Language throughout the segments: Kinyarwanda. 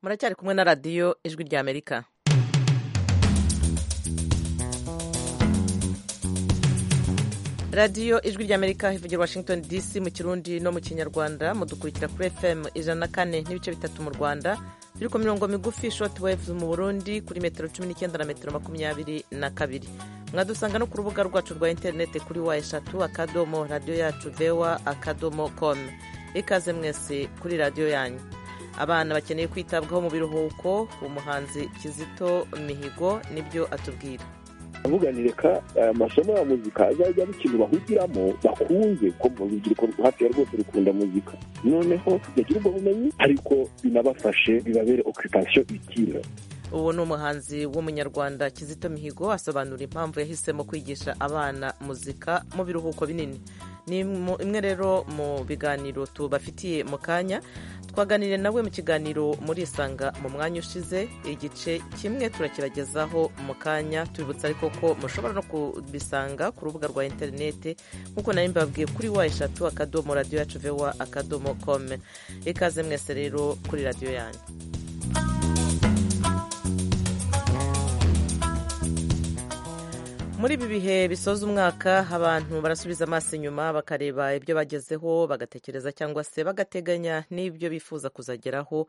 muracyari kumwe na radiyo ijwi rya amerika radiyo ijwi rya amerika ivugira washington dc mu kirundi no mu kinyarwanda mudukurikira kuri fm ijana na kane n'ibice bitatu mu rwanda turi ku mirongo migufi shoti wevu mu burundi kuri metero cumi n'icyenda na metero makumyabiri na kabiri mwadusanga no ku rubuga rwacu rwa interineti kuri wa eshatu akadomo radiyo yacu vewa akadomo komu ikaze mwese kuri radiyo yanyu abana bakeneye kwitabwaho mu biruhuko umuhanzi kizito mihigo nibyo atubwira avuga ni reka amasomo ya muzika azajya ari ikintu bahugiramo bakunze ko mu rubyiruko hafi ya rwose rukunda muzika noneho bagira ubwo bumenyi ariko binabafashe bibabere okupasiyo ikira uwo ni umuhanzi w'umunyarwanda kizito mihigo asobanura impamvu yahisemo kwigisha abana muzika mu biruhuko binini ni imwe rero mu biganiro tubafitiye mu kanya twaganiriye nawe mu kiganiro muri isanga mu mwanya ushize igice kimwe turakibagezaho mu kanya tubibutsa ariko ko mushobora no kubisanga ku rubuga rwa interinete nk'uko nari mbabwiye kuri wa eshatu akadomo radiyo yacu vewa akadomo kome ikaze mwese rero kuri radiyo yanyu muri ibi bihe bisoza umwaka abantu barasubiza amaso inyuma bakareba ibyo bagezeho bagatekereza cyangwa se bagateganya n'ibyo bifuza kuzageraho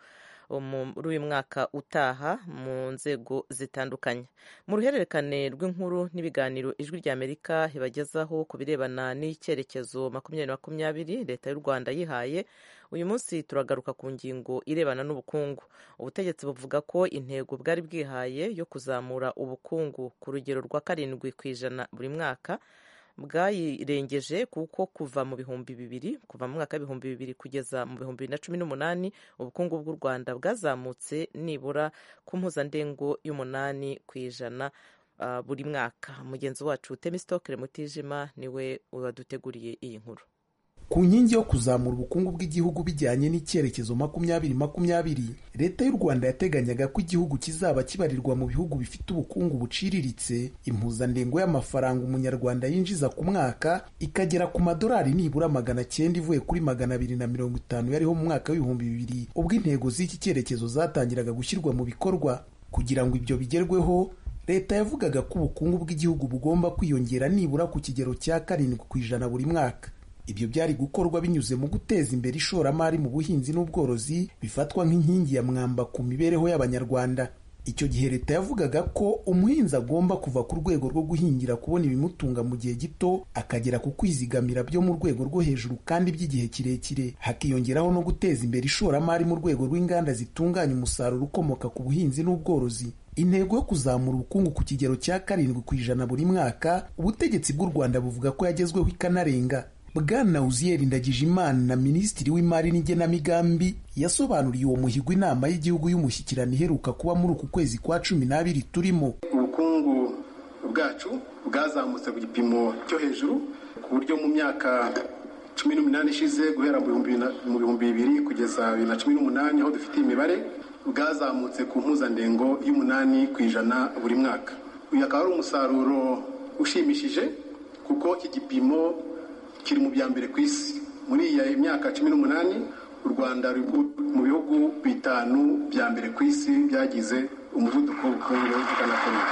muri uyu mwaka utaha mu nzego zitandukanye mu ruhererekane rw'inkuru n'ibiganiro ijwi rya amerika ibagezaho ku birebana n'icyerekezo makumyabiri makumyabiri leta y'u rwanda yihaye uyu munsi turagaruka ku ngingo irebana n'ubukungu ubutegetsi buvuga ko intego bwari bwihaye yo kuzamura ubukungu ku rugero rwa karindwi ku ijana buri mwaka bwayirengeje kuko kuva mu bihumbi bibiri kuva mu mwaka w'ibihumbi bibiri kugeza mu bihumbi bibiri na cumi n'umunani ubukungu bw'u rwanda bwazamutse nibura ku mpuzandengo y'umunani ku ijana buri mwaka mugenzi wacu temisitokere mutijima niwe waduteguriye iyi nkuru ku nkingi yo kuzamura ubukungu bw'igihugu bijyanye n'icyerekezo makumyabiri makumyabiri leta y'u rwanda yateganyaga ko igihugu kizaba kibarirwa mu bihugu bifite ubukungu buciriritse impuzandengo y'amafaranga umunyarwanda yinjiza ku mwaka ikagera ku madolari nibura magana cyenda ivuye kuri magana abiri na mirongo itanu yariho mu mwaka w'ibihumbi bibiri ubwo intego z'iki cyerekezo zatangiraga gushyirwa mu bikorwa kugira ngo ibyo bigerweho leta yavugaga ko ubukungu bw'igihugu bugomba kwiyongera nibura ku kigero cya karindwi ku ijana buri mwaka ibyo byari gukorwa binyuze mu guteza imbere ishoramari mu buhinzi n'ubworozi bifatwa nk'inkingi ya mwamba ku mibereho y'Abanyarwanda. Icyo gihe leta yavugaga ko umuhinzi agomba kuva ku rwego rwo guhingira kubona ibimutunga mu gihe gito akagera ku kwizigamira byo mu rwego rwo hejuru kandi by'igihe kirekire, hakiyongeraho no guteza imbere ishoramari mu rwego rw'inganda zitunganya umusaruro ukomoka ku buhinzi n'ubworozi. intego yo kuzamura ubukungu ku kigero cya karindwi ku ijana buri mwaka ubutegetsi bw'u rwanda buvuga ko yagezweho ikanarenga bwana uziyeri ndagijimana na minisitiri w'imari n'igenamigambi yasobanuriye uwo muhigo inama y'igihugu y'umushyikirano iheruka kuba muri uku kwezi kwa cumi n'abiri turimo ubukungu bwacu bwazamutse ku gipimo cyo hejuru ku buryo mu myaka cumi n'umunani ishize guhera mu bihumbi bibiri kugeza bibiri na cumi n'umunani aho dufite imibare bwazamutse ku mpuzandengo y'umunani ku ijana buri mwaka uyu akaba ari umusaruro ushimishije kuko iki gipimo kiri mu bya mbere ku isi muri iyi myaka cumi n'umunani u rwanda ruri mu bihugu bitanu bya mbere ku isi byagize umuvuduko w'ubukungu bw'anakomeye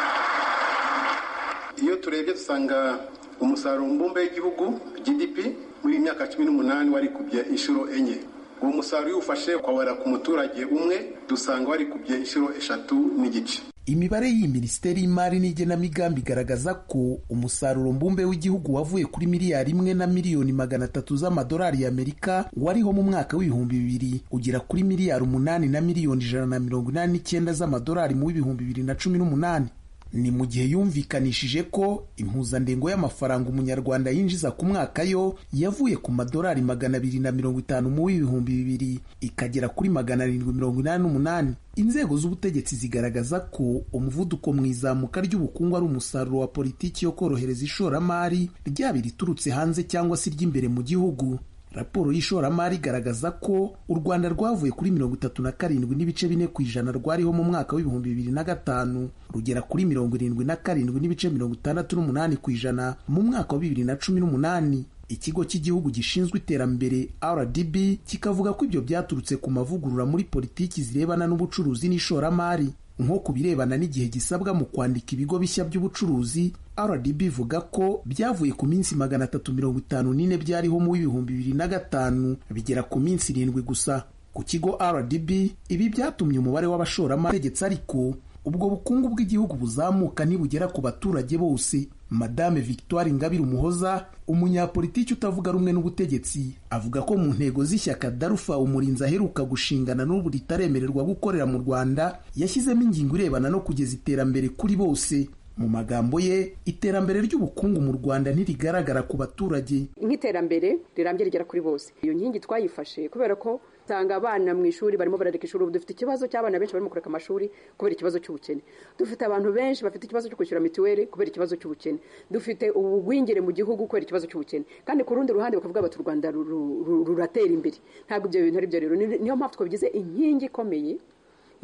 iyo turebye dusanga umusaruro mbumbe w'igihugu gdp muri iyi myaka cumi n'umunani warikubye inshuro enye uwo musaruro iyo ufashe ukawara ku muturage umwe dusanga warikubye inshuro eshatu n'igice imibare y'iyi minisiteri y'imari n'igenamigambi igaragaza ko umusaruro mbumbe w'igihugu wavuye kuri miliyari imwe na miliyoni magana atatu z'amadolari y'amerika wariho mu mwaka w'ibihumbi bibiri ugera kuri miliyari umunani na miliyoni ijana na mirongo inani n'icyenda z'amadolari mu w'ibihumbi bibiri na cumi n'umunani ni mu gihe yumvikanishije ko impuzandengo y'amafaranga umunyarwanda yinjiza ku mwaka yo yavuye ku madolari magana abiri na mirongo itanu mu w'ibihumbi bibiri ikagera kuri magana arindwi mirongo inani n'umunani inzego z'ubutegetsi zigaragaza ko umuvuduko mu izamuka ry'ubukungu ari umusaruro wa politiki yo korohereza ishoramari ryaba iriturutse hanze cyangwa se iry'imbere mu gihugu raporo y'ishoramari igaragaza ko u rwanda rwavuye kuri mirongo itatu na karindwi n'ibice bine ku ijana rwariho mu mwaka w'ibihumbi bibiri na gatanu rugera kuri mirongo irindwi na karindwi n'ibice mirongo itandatu n'umunani ku ijana mu mwaka wa bibiri na cumi n'umunani ikigo cy'igihugu gishinzwe iterambere rdb kikavuga ko ibyo byaturutse ku mavugurura muri politiki zirebana n'ubucuruzi n'ishoramari nko ku birebana n'igihe gisabwa mu kwandika ibigo bishya by'ubucuruzi rdb ivuga ko byavuye ku minsi magana atatu mirongo itanu n'ine byariho mu w'ibihumbi bibiri na gatanu bigera ku minsi irindwi gusa ku kigo rdb ibi byatumye umubare w'abashoramari utegetse ariko ubwo bukungu bw'igihugu buzamuka nibugera ku baturage bose madame victoire ingabire umuhoza umunyapolitiki utavuga rumwe n'ubutegetsi avuga ko mu ntego z'ishyaka darufa umurinzi aheruka gushingana n'ubu ritaremererwa gukorera mu rwanda yashyizemo ingingo irebana no kugeza iterambere kuri bose mu magambo ye iterambere ry'ubukungu mu rwanda ntirigaragara ku baturage nk'iterambere rirambye rigera kuri bose iyo nkingi twayifashe kubera ko usanga abana mu ishuri barimo barareka ishuri ubu dufite ikibazo cy'abana benshi barimo kureka amashuri kubera ikibazo cy'ubukene dufite abantu benshi bafite ikibazo cyo kwishyura mituweli kubera ikibazo cy'ubukene dufite ubugwingire mu gihugu kubera ikibazo cy'ubukene kandi ku rundi ruhande bakavuga bati u rwanda ruratera imbere ntabwo ibyo bintu ari byo rero niyo mpamvu twabigize inkingi ikomeye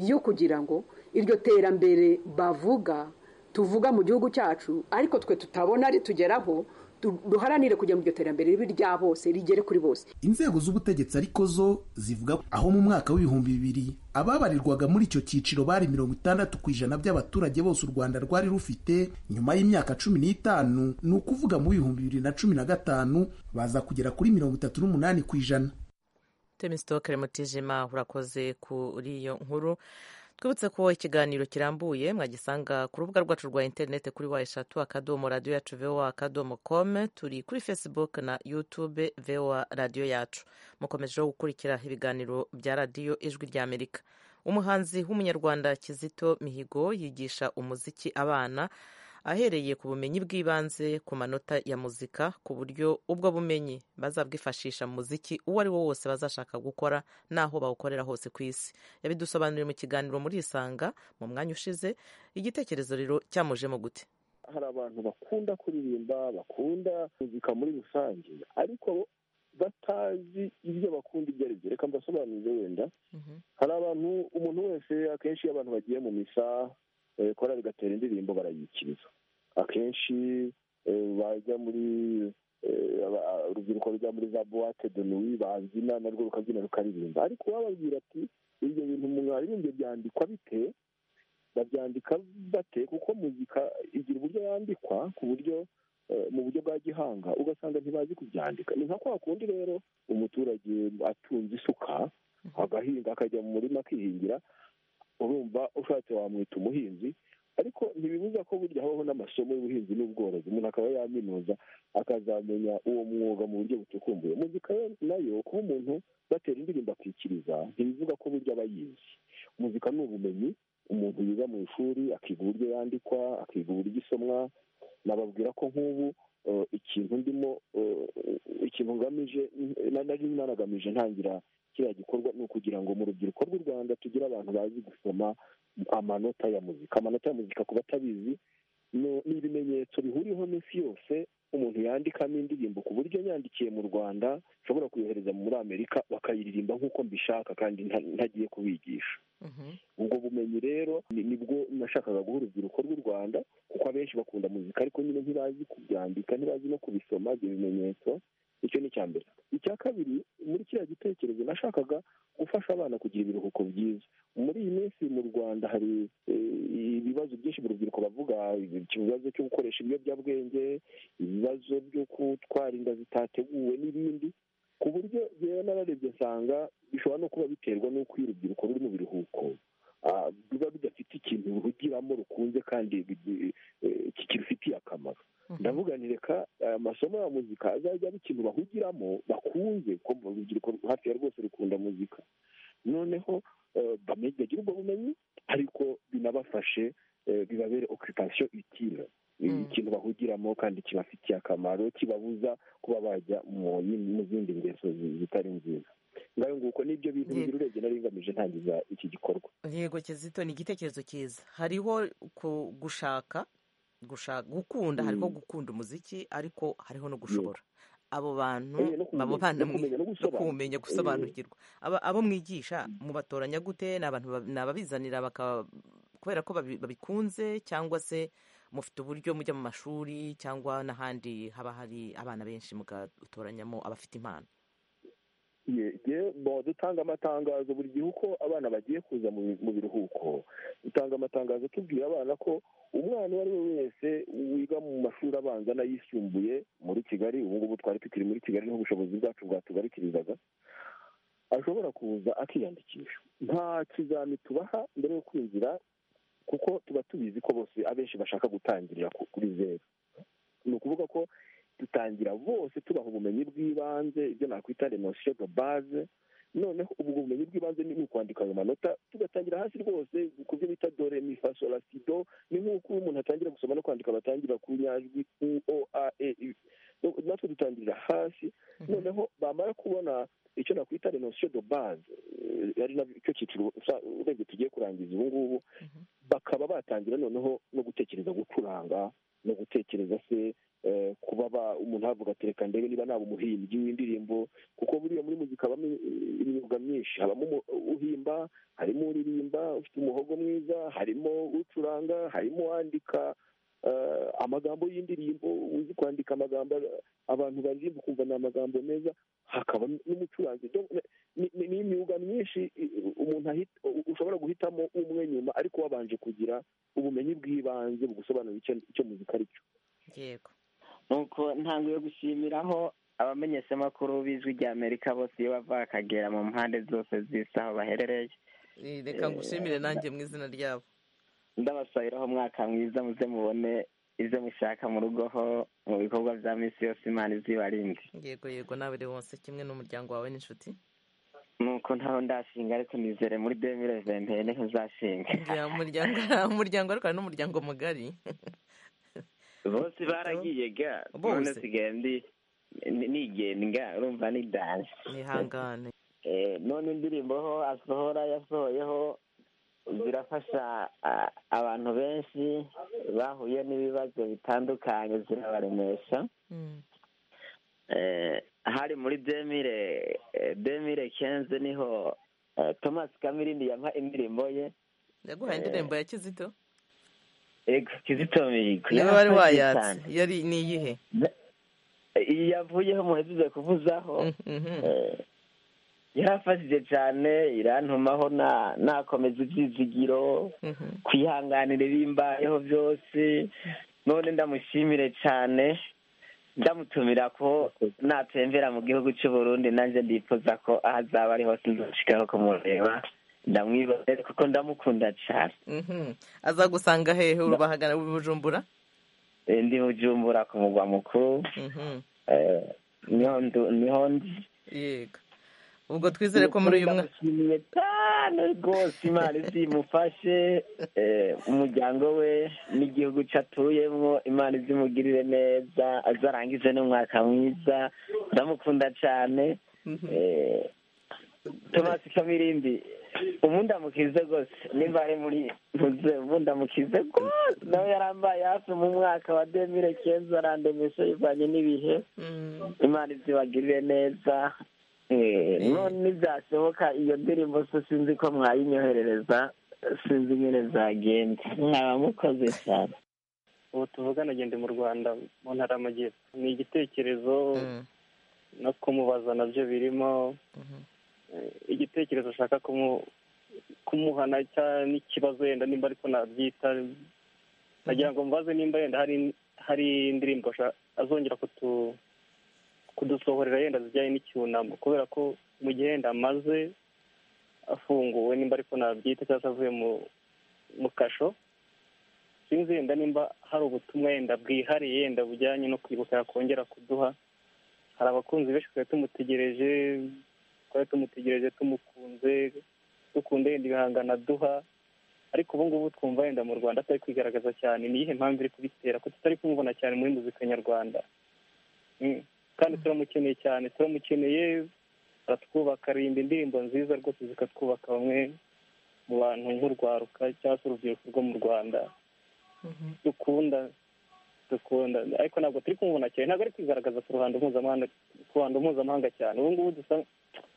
yo kugira ngo iryo terambere bavuga tuvuga mu gihugu cyacu ariko twe tutabona ritugeraho duharanire kujya mu iryo terambere ribi rya bose rigere kuri bose inzego z'ubutegetsi ariko zo zivuga aho mu mwaka w'ibihumbi bibiri ababarirwaga muri icyo cyiciro bari mirongo itandatu ku ijana by'abaturage bose u rwanda rwari rufite nyuma y'imyaka cumi n'itanu ni ukuvuga mu bihumbi bibiri na cumi na gatanu baza kugera kuri mirongo itatu n'umunani ku ijana temisitokere mutijima urakoze kuri iyo nkuru twibutse ko ikiganiro kirambuye mwagisanga ku rubuga rwacu rwa interineti kuri wa eshatu akadomo radiyo yacu vowa akadomo komu turi kuri facebook na yutube vowa radiyo yacu mukomejeho gukurikira ibiganiro bya radiyo ijwi ry'amerika umuhanzi w'umunyarwanda kizito mihigo yigisha umuziki abana ahereye ku bumenyi bw'ibanze ku manota ya muzika ku buryo ubwo bumenyi bazabwifashisha mu muziki uwo ari wo wose bazashaka gukora n'aho bawukorera hose ku isi yabidusobanuriye mu kiganiro muri isanga mu mwanya ushize igitekerezo rero cyamujemo gute hari abantu bakunda kuririmba bakunda muzika muri rusange ariko batazi ibyo bakunda ibyo ari byo reka mbasobanurire wenda hari abantu umuntu wese akenshi iyo abantu bagiye mu misa korari gatera indirimbo barayikiriza akenshi bajya muri urubyiruko rujya muri za buwate de nuwi babyina narwo rukabyina rukaririmba ariko bababwira ati ibyo bintu mwaririmbye byandikwa bite babyandika bate kuko muzika igira uburyo yandikwa ku buryo mu buryo bwa gihanga ugasanga ntibazi kubyandika ni nka kwa kundi rero umuturage atunze isuka agahinga akajya mu murima akihingira urumva ushatse wamwita umuhinzi ariko ntibibuza ko burya habaho n'amasomo y'ubuhinzi n'ubworozi umuntu akaba yaminuza akazamenya uwo mwuga mu buryo bucukumbuye muzika nayo kuba umuntu batera indirimbo akikiriza ntibivuga ko burya aba yizi muzika ni ubumenyi umuntu yiga mu ishuri akiga uburyo yandikwa akiga uburyo isomwa nababwira ko nk'ubu ikintu ndimo ikintu ngamije nari nanagamije ntangira kiriya gikorwa ni ukugira ngo mu rubyiruko rw'u rwanda tugire abantu bazi gusoma amanota ya muzika amanota ya muzika ku batabizi ni ibimenyetso bihuriweho n'isi yose umuntu yandikamo indirimbo ku buryo yandikiye mu rwanda nshobora kuyohereza muri amerika bakayiririmba nk'uko mbishaka kandi ntagiye kubigisha ubwo bumenyi rero nibwo nashakaga guha urubyiruko rw'u rwanda kuko abenshi bakunda muzika ariko nyine ntibazi kubyandika ntibazi no kubisoma ibyo bimenyetso icyo ni icya mbere icya kabiri muri kiriya gitekerezo nashakaga gufasha abana kugira ibiruhuko byiza muri iyi minsi mu rwanda hari ibibazo byinshi mu rubyiruko bavuga ikibazo cyo gukoresha ibiyobyabwenge ibibazo byo gutwara inda zitateguwe n'ibindi ku buryo rero nararebye nsanga bishobora no kuba biterwa n'uko iyo urubyiruko ruri mu biruhuko biba bidafite ikintu ruhugiramo rukunze kandi kirufitiye akamaro ndavuga ni reka amasomo ya muzika azajya aba ikintu bahugiramo bakunze ko mu rubyiruko hafi ya rwose rukunda muzika noneho bagira ubwo bumenyi ariko binabafashe bibabere okupasiyo itira ikintu bahugiramo kandi kibafitiye akamaro kibabuza kuba bajya mu zindi ngeso zitari nziza ngayo nguko nibyo bintu bibiri urebye nari ngamije ntangiza iki gikorwa yego kizito ni igitekerezo cyiza hariho gushaka gushaka gukunda hariho gukunda umuziki ariko hariho no gushobora abo bantu baba banamwe no kumenya gusobanukirwa abo mwigisha mubatoranya gute ni abantu ni ababizanira kubera ko babikunze cyangwa se mufite uburyo mujya mu mashuri cyangwa n'ahandi haba hari abana benshi mugatoranyamo abafite impano bo dutanga amatangazo buri gihe uko abana bagiye kuza mu biruhuko dutanga amatangazo tubwira abana ko umwana uwo ari we wese wiga mu mashuri abanza n'ayisumbuye muri kigali ubu ngubu twari tukiri muri kigali n'ubushobozi bwacu bwatugarukirizaga ashobora kuza akiyandikisha nta kizami tubaha mbere yo kwinjira kuko tuba tubizi ko bose abenshi bashaka gutangirira kuri zeru ni ukuvuga ko dutangira bose tubaha ubumenyi bw'ibanze ibyo nakwita renosiyo do baze noneho ubwo bumenyi bw'ibanze ni ukwandika ayo manota tugatangira hasi rwose ku byo bita dore mifasorasido ni nk'uko umuntu atangira gusoma no kwandika batangira ku nyajwi u o a e natwe dutangirira hasi noneho bamara kubona icyo nakwita renosiyo do baze ari nacyo cyiciro urebye tugiye kurangiza ubu ngubu bakaba batangira noneho no gutekereza gucuranga no gutekereza se kuba umuntu avuga ati reka ndebe niba naba umuhimbyi w'indirimbo kuko buriya muri muzika habamo imyuga myinshi habamo uhimba harimo uririmba ufite umuhogo mwiza harimo ucuranga harimo uwandika amagambo y'indirimbo uzi kwandika amagambo abantu baririmba ukumva ni amagambo meza hakaba n'umucuranzi ni imyuga myinshi umuntu ushobora guhitamo umwe nyuma ariko wabanje kugira ubumenyi bw'ibanze bugusobanurira icyo muzika ari cyo yego nuko ntabwo yo gushimiraho abamenyeshamakuru b'ijwi ry'amerika bose iyo bava bakagera mu mpande zose z'isi aho baherereye reka ngushimire nanjye mu izina ryabo ndabasabiraho umwaka mwiza muze mubone ibyo mushaka mu rugo ho mu bikorwa bya minsi yose imana izibarinde yego yego nawe rero wose kimwe n'umuryango wawe n'inshuti nuko ntaho ndashinga ariko nizere muri demire ventene ntuzashinga umuryango ariko hari n'umuryango mugari bose baragiye ga none sigaye ndi nigenga urumva ni dance nihangane none indirimbo ho asohora yasohoyeho zirafasha abantu benshi bahuye n'ibibazo bitandukanye zirabaremesha hari muri demire demire kenze niho thomas kamirindi yampa indirimbo ye yaguhaye indirimbo ya kizito ego kizito mihigo niba wari wayatse yari ni iyihe iyi yavuyeho muhejeje kuvuzaho yarafashije cyane irantumaho nakomeza ibyizigiro kwihanganira ibimbayeho byose none ndamushimire cyane ndamutumira ko natembera mu gihugu cy'u Burundi nanjye ndifuza ko aho azaba ari hose nzashikaho kumureba ndamwibaze kuko ndamukunda cyane azagusanga hehe urubahagana bujumbura ndi bujumbura ku mugwa mukuru niho ndi yego ubwo twizere ko muri uyu mwaka ndamushimiye cyane rwose imana izimufashe umuryango we n'igihugu cye atuyemo imana izimugirire neza azarangize n'umwaka mwiza ndamukunda cyane tomasi kamirindi ubundi amukize rwose nimba ari muri muze ubundi amukize rwose nawe yarambaye hafi mu mwaka wa demire keza arandemesha bivanye n'ibihe imana izibagirire neza none ntibyashoboka iyo ndirimbo se sinzi ko mwayinyoherereza sinzi nyine zagenda mwaba mukoze cyane ubu tuvugana agende mu rwanda mu ntara y'amajyepfo ni igitekerezo no kumubaza nabyo birimo igitekerezo ashaka kumuhana n'ikibazo yenda nimba ariko nabyita nagira ngo mbaze nimba yenda hari indirimbo azongera kudusohorera yenda zijyanye n'icyunamo kubera ko mu gihe yenda amaze afunguwe nimba ariko nabyita cyangwa se avuye mu kasho sinzi yenda nimba hari ubutumwa yenda bwihariye yenda bujyanye no kwibuka yakongera kuduha hari abakunzi benshi twari tumutegereje twari tumutegereje tumukunze dukunde yenda ibihangano aduha ariko ubu ngubu twumva yenda mu rwanda atari kwigaragaza cyane niyihe mpamvu iri kubitera ko tutari kumubona cyane muri muzika nyarwanda kandi turamukeneye cyane turamukeneye aratwubaka arinda indirimbo nziza rwose zikatwubaka bamwe mu bantu nk'urwaruka cyangwa se urubyiruko rwo mu rwanda dukunda dukunda ariko ntabwo turi kumubona cyane ntabwo ari kwigaragaza ku ruhando mpuzamahanga cyane ubu ngubu dusa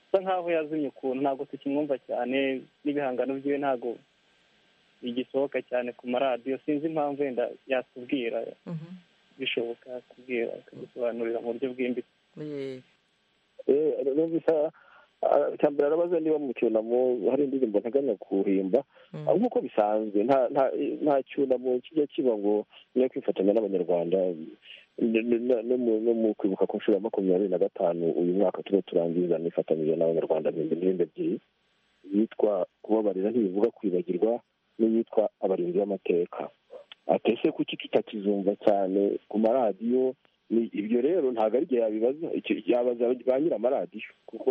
bisa nk'aho yazimye ukuntu ntabwo tukimwumva cyane n'ibihangano byiwe ntabwo bigisohoka cyane ku maradiyo sinzi impamvu wenda yatubwira bishoboka yatubwira akadusobanurira mu buryo bwimbitse Eh, numvise icya mbere arabaza niba mu cyunamo hari indirimbo nteganya kuhimba Mm. Ah, nk'uko bisanzwe nta nta- nta cyunamo kijya kiba ngo niyo kwifatanya n'abanyarwanda n- n- n- no mu- no mu kwibuka ku nshuro ya makumyabiri na gatanu uyu mwaka turiho turangiza nifatanyije n'abanyarwanda mpimba indirimbo ebyiri yitwa kubabarira ntibivuga kwibagirwa n'iyitwa abarinzi b'amateka atese kuki tutakizumva cyane ku maradiyo ni ibyo rero ntabwo ari igihe yabibaza icyo- yabaza ba nyir'amaradiyo kuko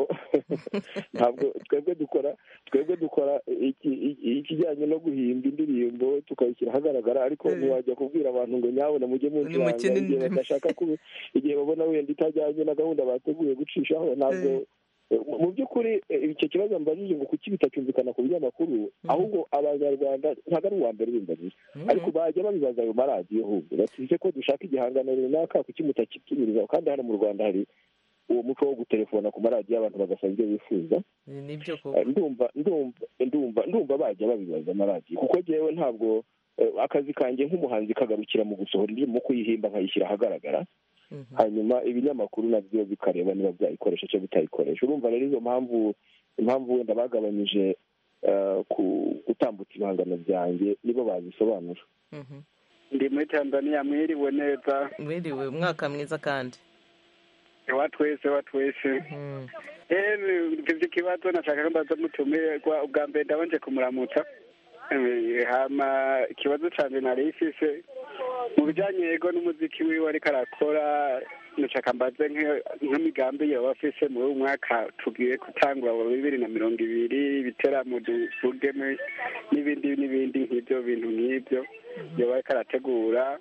ntabwo twebwe dukora twebwe dukora iki- iki- ikijyanye no guhimba indirimbo tukayishyira ahagaragara ariko Eh. ntiwajya kubwira abantu ngo nyabona mujye mucuranga Nimukine igihe indirimbo. badashaka kubi igihe babona wenda itajyanye na gahunda bateguye gucishaho ntabwo Eh, mu- mu by'ukuri eh, icyo kibazo mbajije ngo kuki bitacyumvikana ku binyamakuru ahubwo abanyarwanda ntabwo ari uwa mbere bimbajije Mm. ariko bajya babibaza ayo maradiyo ahubwo basize ko dushaka igihangano runaka kuki mutakitubiriza kandi hano mu rwanda hari uwo muco wo gutelefona ku maradiyo abantu bagasaba ibyo bifuza ni- nibyo Eh, koko ndumva ndumva ndumva ndumva bajya babibaza amaradiyo kuko jyewe ntabwo eh, akazi kanjye nk'umuhanzi kagarukira mu gusohora indirimbo mu kuyihimba nkayishyira ahagaragara Mhm. hanyuma ibinyamakuru nabyo bikareba niba byayikoresha cyangwa bitayikoresha urumva rero izo mpamvu impamvu wenda bagabanyije eh, ku gutambutsa ibihangano byanjye nibo bazisobanura Mhm. ndi muri tanzania mwiriwe neza mwiriwe umwaka mwiza kandi ewa twese ewa twese Mm. ewe mfite ikibazo nashaka ko mbaza mutumirwa ubwa mbere ndabanje kumuramutsa Eh, hama ikibazo cyane nari ifise mu bijyanye yego n'umuziki wiwe ariko arakora nashaka mbaze nk- nk'imigambi yaba afise muri uyu mwaka tugiye gutangura wa bibiri na mirongo ibiri ibiteramo duvugeme n'ibindi n'ibindi nk'ibyo bintu nk'ibyo yaba ariko arategura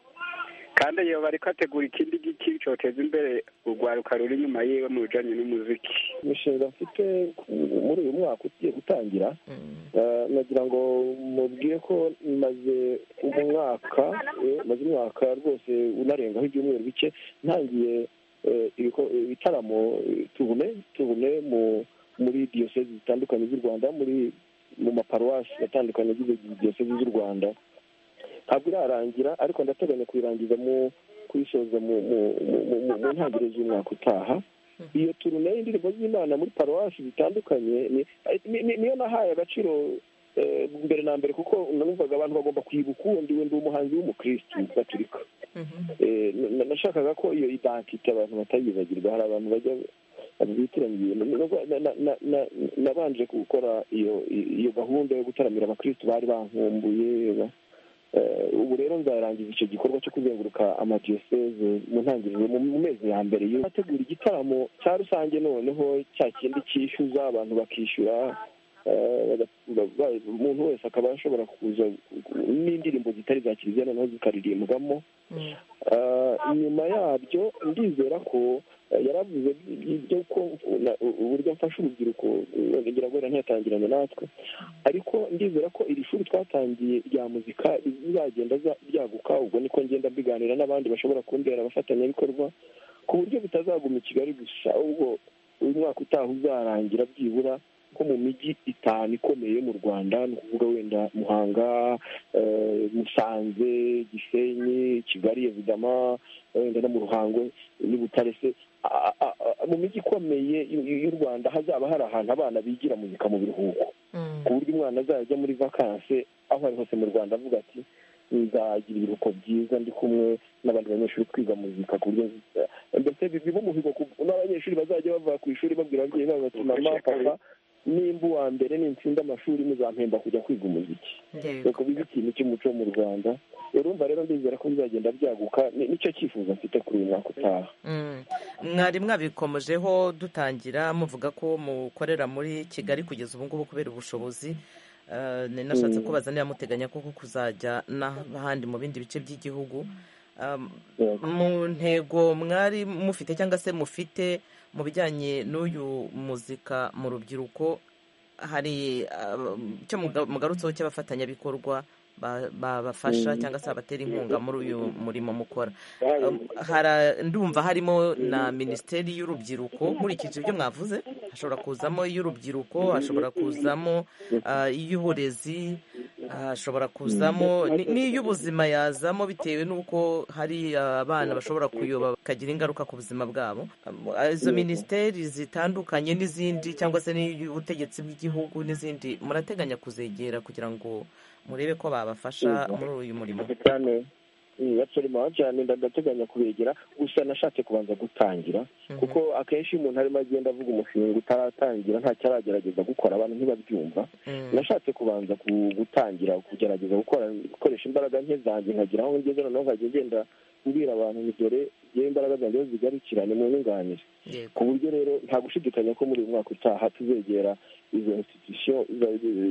kandi iyo bariko ategura ikindi giki coteza imbere urwaruka ruri inyuma yiwe mu bijanye n'umuziki imishinga mfite ku- muri uyu mwaka ugiye gutangira Mm. Eh, nagira ngo mubwire ko maze umwaka eh, maze umwaka rwose unarengaho ibyumweru bike ntangiye eh, ibiko- ibitaramo eh, tuvume tuvume mu muri diyosezi zitandukanye z'u rwanda muri mu maparuwasi atandukanye agize diyosezi z'u rwanda ntabwo irarangira ariko ndateganya kuyirangiza mu kuyisoza mu mu mu- mu- mu- mu ntangiriro z'umwaka utaha iyo turune y'indirimbo z'imana muri paruwasi zitandukanye ni- ni- ni- niyo nahaye agaciro eh, mbere na mbere kuko numvaga abantu bagomba kwibuka uwundi we ndi umuhanzi w'umukristu gaturika Mhm. Eh, na- nashakaga ko iyo identite abantu batayibagirwa hari abantu bajya bitiranye nabanje gukora iyo i- iyo gahunda yo gutaramira abakristo bari bankumbuye ba- eh, ubu rero nzarangiza icyo gikorwa cyo kuzenguruka amadiyoseze mu ntangiriro mu mu mezi ya mbere y'ubu ategura igitaramo cya rusange noneho cya kindi cyishyuza abantu bakishyura eh, baga- ba- umuntu wese akaba ashobora kuza n'indirimbo zitari za kiliziya noneho zikaririmbwamo Mm. Ah, nyuma yabyo ndizera ko eh, yaravuze ibyo ko na- uburyo mfasha urubyiruko eh, ngira ngo wenda ntiyatangiranye natwe ariko ndizera ko iri shuri twatangiye rya muzika rizagenda za- ryaguka ubwo niko ngenda mbiganira n'abandi bashobora kundera abafatanyabikorwa ku buryo bitazaguma i kigali gusa ahubwo uyu mwaka utaha uzarangira byibura ko mu mijyi itanu ikomeye yo mu rwanda ni ukuvuga wenda muhanga eh, musanze gisenyi kigali evidama wenda no mu ruhango n'i butare se a- a- a- mu mijyi ikomeye y'u- y'u rwanda hazaba hari ahantu abana bigira muzika mu biruhuko Mm. ku buryo umwana azajya muri vakanse aho ari hose mu rwanda avuga ati nzagira ibiruhuko byiza ndi kumwe n'abandi banyeshuri twiga muzika ku buryo nzi- mbese bi- biba umuhigo ku- n'abanyeshuri bazajya bava ku ishuri babwira ababyeyi babo bati mama papa nimba uwa mbere nintsinda amashuri muzampemba kujya kwiga umuziki Yego. reka bibe ikintu cy'umuco mu rwanda urumva rero ndizera ko bizagenda byaguka Ni- nicyo cyifuzo mfite kuri uyu mwaka utaha Mm. mwari mwabikomojeho dutangira muvuga ko mukorera muri kigali kugeza ubu ngubu kubera ubushobozi Eh, nari nashatse kubaza niba muteganya koko kuzajya n'ahandi mu bindi bice by'igihugu Um, mu ntego mwari mufite cyangwa se mufite mu bijyanye n'uyu muzika mu rubyiruko hari um, icyo muga- mugarutseho cy'abafatanyabikorwa ba- babafasha cyangwa se babatera inkunga muri uyu murimo mukora Um, hara- ndumva harimo na minisiteri y'urubyiruko nkurikije ibyo mwavuze hashobora kuzamo iy'urubyiruko hashobora kuzamo uh, iy'uburezi hashobora kuzamo n'iy'ubuzima yazamo bitewe n'uko hari abana bashobora kuyoba bakagira ingaruka ku buzima bwabo izo minisiteri zitandukanye n'izindi cyangwa se n'ubutegetsi bw'igihugu n'izindi murateganya kuzegera kugira ngo murebe ko babafasha muri uyu murimo basorema cyane ndagateganya kubegera gusa nashatse kubanza gutangira kuko akenshi umuntu arimo agenda avuga umushinga utaratangira ntacyo aragerageza gukora abantu ntibabyumva nashatse kubanza gutangira kugerageza gukora gukoresha imbaraga nke zanjye nkagira aho ngeze noneho nkajya ngenda mbwira abantu ni dore yewe imbaraga zanjye zigarukirane mu nyunganire ku buryo rero nta gushidikanya ko muri uyu mwaka utaha tuzegera izo institusiyo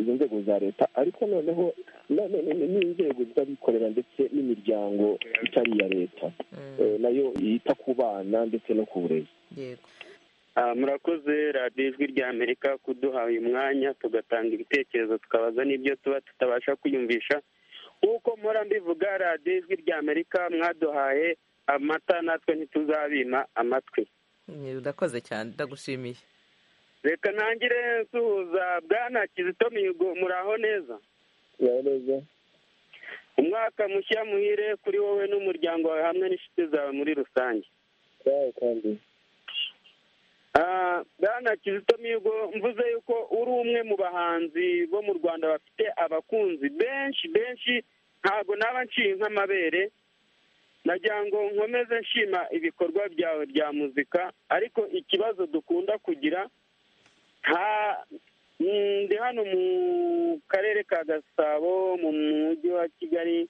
izo nzego za leta ariko noneho n'inzego z'abikorera ndetse n'imiryango itari iya leta nayo yita ku bana ndetse no ku burezi murakoze radiyo ijwi rya amerika kuduha uyu mwanya tugatanga ibitekerezo tukabaza n'ibyo tuba tutabasha kwiyumvisha nk'uko mpora mbivuga radiyo ijwi rya amerika mwaduhaye amata natwe ntituzabima amatwi urakoze cyane ndagushimiye reka ntangire nsuhuza bwana kizito mihigo muraho neza umwaka mushya muhire kuri wowe n'umuryango wawe hamwe n'inshuti zawe muri rusange bwana kizito mihigo mvuze yuko uri umwe mu bahanzi bo mu rwanda bafite abakunzi benshi benshi ntabwo naba nciye nk'amabere nagira ngo nkomeze nshima ibikorwa byawe bya muzika ariko ikibazo dukunda kugira ndi hano mu karere ka gasabo mu mujyi wa kigali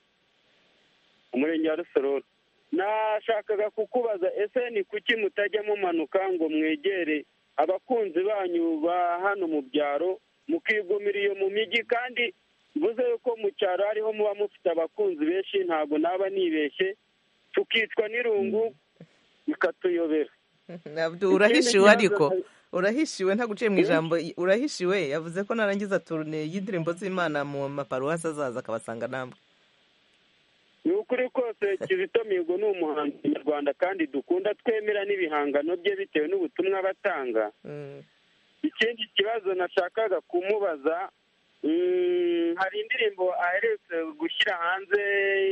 umurenge wa rusororo nashakaga kukubaza ese ni kuki mutajya mumanuka ngo mwegere abakunzi banyu ba hano mu byaro mukigumira iyo mu mijyi kandi mvuze yuko mu cyaro ariho muba mufite abakunzi benshi ntabwo naba nibeshye tukicwa n'irungu bikatuyobera urahishiwe ariko urahishiwe ntabwo uciye mu ijambo urahishiwe yavuze ko narangiza turune y'indirimbo z'imana mu maparuwasi azaza akabasanga namwe ni ukuri kose kizito mihigo ni umuhanzi nyarwanda kandi dukunda twemera n'ibihangano bye bitewe n'ubutumwa batanga ikindi kibazo nashakaga kumubaza hari indirimbo aheretse gushyira hanze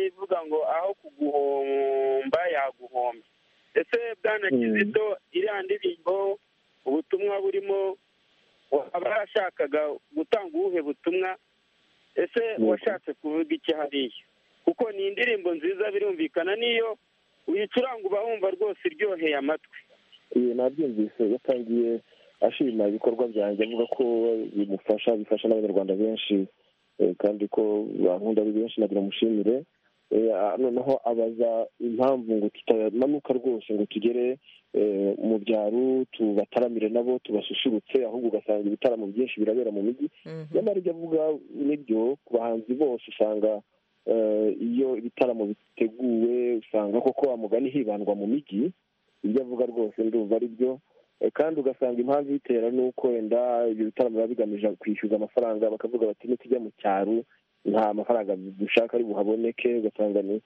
ivuga ngo aho kuguhomba yaguhombye ese bwana kizito iriya ndirimbo ubutumwa burimo abashakaga gutanga ubuhe butumwa ese washatse kuvuga iki hariya kuko ni indirimbo nziza birumvikana n'iyo uyicuranga uba wumva rwose iryoheye amatwi iyi nabyumvise yatangiye ashima ibikorwa byanjye avuga ko bimufasha bifasha n'abanyarwanda benshi kandi ko bankunda ari benshi ntabwo namushimire noneho abaza impamvu ngo tutamanuka rwose ngo tugere mu byaro tubataramire nabo tubasusurutse ahubwo ugasanga ibitaramo byinshi birabera mu mijyi nyamara ibyo avuga nibyo ku bahanzi bose usanga iyo ibitaramo biteguwe usanga koko mugani hibandwa mu mijyi ibyo avuga rwose ndumva ari byo kandi ugasanga impamvu ibitera ni uko wenda ibyo bitaramo biba bigamije kwishyuza amafaranga bakavuga bati nitujya mu cyaro nta mafaranga dushaka ari buhaboneke ugasanga ni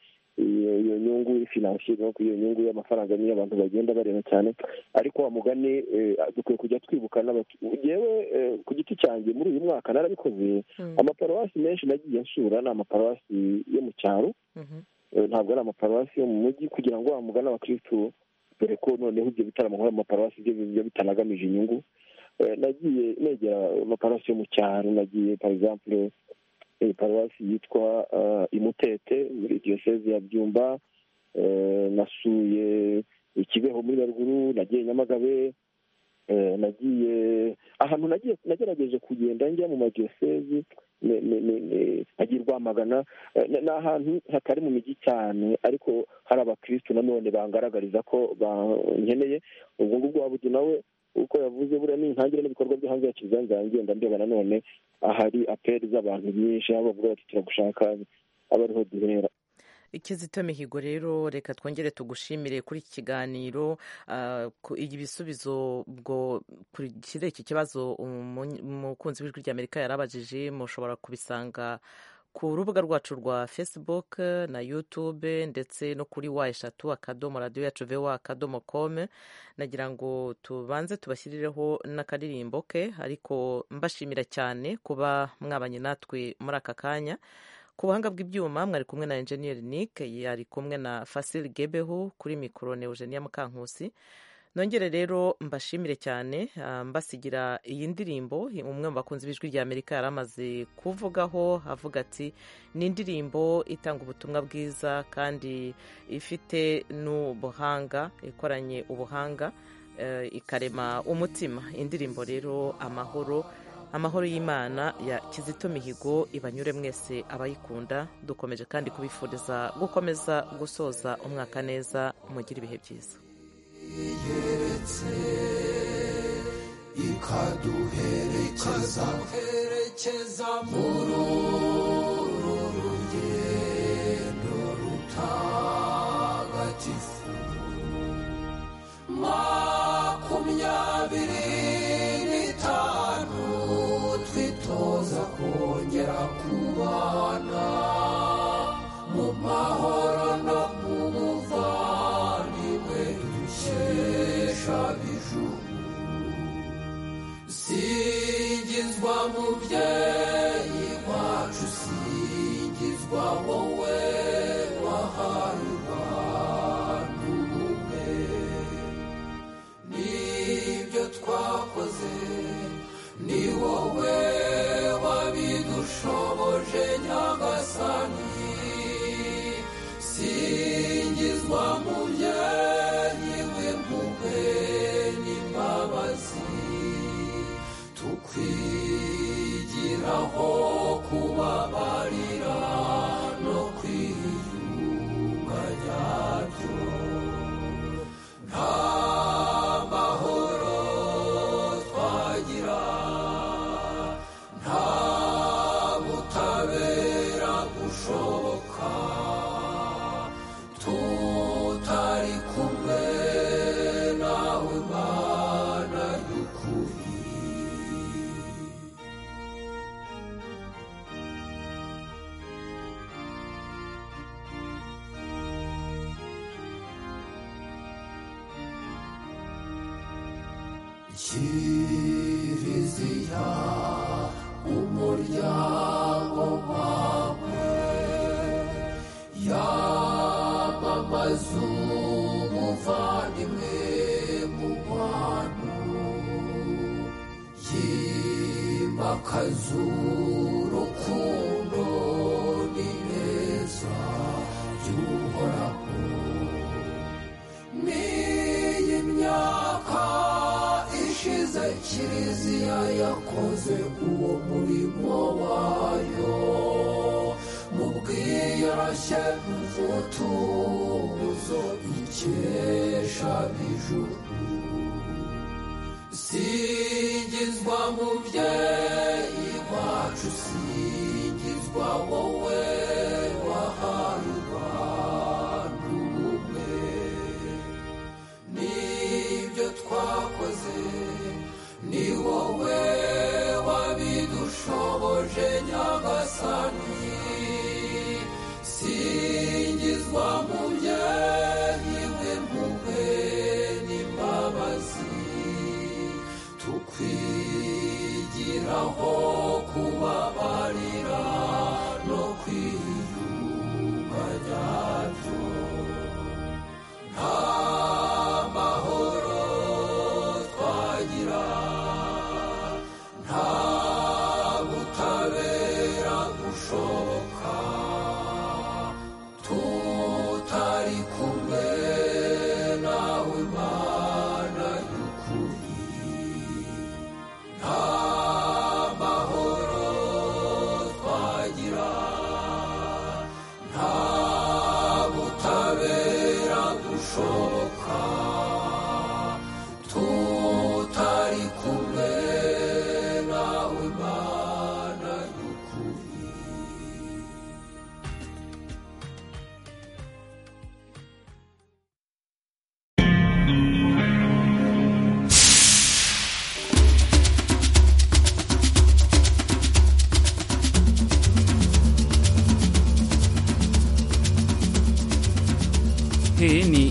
iyo nyungu finansiye no iyo nyungu y'amafaranga niyo abantu bagenda bareba cyane ariko wa mugani dukwiye kujya twibuka yewe ku giti cyanjye muri uyu mwaka narabikoze amaparuwasi menshi nagiye nsura ni amaparuwasi yo mu cyaro ntabwo ari amaparuwasi yo mu mujyi kugira ngo wa mugani abakirisitu dore ko noneho ibyo bitaramo nk'ayo maparuwasi byo bitanagamije inyungu nagiye negera amaparuwasi yo mu cyaro nagiye parizampure paruwasi yitwa imutete muri diyoseze ya byumba nasuye ikibeho muri nyaruguru nagiye nyamagabe nagiye ahantu nagiye nagerageje kugenda njya mu madiyoseze nagiye rwamagana ni ahantu hatari mu mijyi cyane ariko hari abakirisitu nanone bangaragariza ko bankeneye ubwo ngubwo wabudu nawe uko yavuze buriya ni intangire n'ibikorwa byo hanze ya kizanzira ngenda ndeba nanone ahari aperi z'abantu nyinshi aho bavuga bati turagushaka aba ariho duhera ikizito mihigo rero reka twongere tugushimire kuri iki kiganiro ibisubizo ubwo iki kibazo umukunzi w'ijwi ry'amerika yarabajije mushobora kubisanga ku rubuga rwacu rwa facebook na youtube ndetse no kuri wa eshatu akadomo radiyo yacu vewa akadomo kome nagira ngo tubanze tubashyirireho n'akaririmbo ke ariko mbashimira cyane kuba mwabanye natwe muri aka kanya ku buhanga bw'ibyuma mwari kumwe na enjeniyeri nick yari kumwe na fasili gebeho kuri mikoro neugenia mukankusi nongere rero mbashimire cyane mbasigira iyi ndirimbo umwe mu bakunzi b'ijwi rya amerika yari amaze kuvugaho avuga ati ni indirimbo itanga ubutumwa bwiza kandi ifite n'ubuhanga ikoranye ubuhanga ikarema umutima indirimbo rero amahoro amahoro y'imana ya kizito mihigo ibanyure mwese abayikunda dukomeje kandi kubifuriza gukomeza gusoza umwaka neza mugire ibihe byiza igeretse ikaduherekeza herekeza muri uru rugendo rutagatifu makumyabiri n'itanu twitoza kongera kubana mu mahoro no mu buvandimwe dukesha bijuru singizwa mubyeyi wacu singizwa wowe wahaye abantu ubumwe nibyo twakoze ni wowe wabidushoboje nyagasani singizwa mubyeyi w'impuhwe n'imbabazi tukwigiraho kubabarira no kwiyunga ryabyo nta mahoro twagira nta butabera bushoboka tutari kumwe nawe mana y'ukuri kiriziya umuryango wawe yamamaza umuvandimwe mu bantu yimakaza urukundo n'ineza by'uhoraho n'iyi myaka ishize kiriziya yakoze uwo murimo wayo mu bwiyoroshye mvutuzo ikesha bijuru singizwa mubyeyi wacu singizwa wowe wahaye abantu ubumwe nibyo twakoze ni wowe wabidushoboje nyagasani singizwa mubyeyi w'impuhwe n'imbabazi tukwigiraho kubabarira no kwiyunga ryabyo nta mahoro twagira nta butabera bushoboka tutari kumwe nawe mana y'ukuri nta mahoro twagira nta butabera bushoboka tutari kumwe nawe mana y'ukuri ni